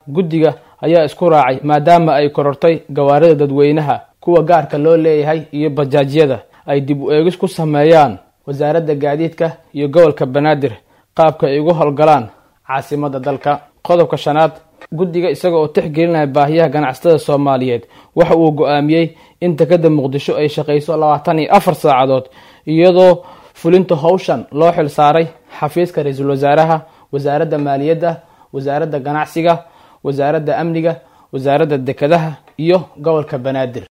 guddiga ayaa isku raacay maadaama ay korortay gawaarida dadweynaha kuwa gaarka loo leeyahay iyo bajaajyada ay dib u eegis ku sameeyaan wasaaradda gaadiidka iyo gobolka banaadir qaabka ay ugu howlgalaan caasimadda dalka qodobka shanaad guddiga isaga oo tixgelinaya baahiyaha ganacsatada soomaaliyeed waxa uu go-aamiyey in dekada muqdisho ay shaqayso labaatan iyo afar saacadood iyadoo fulinta howshan loo xil saaray xafiiska ra-iisul wasaaraha wasaaradda maaliyadda wasaaradda ganacsiga wasaaradda amniga wasaaradda dekadaha iyo gobolka banaadir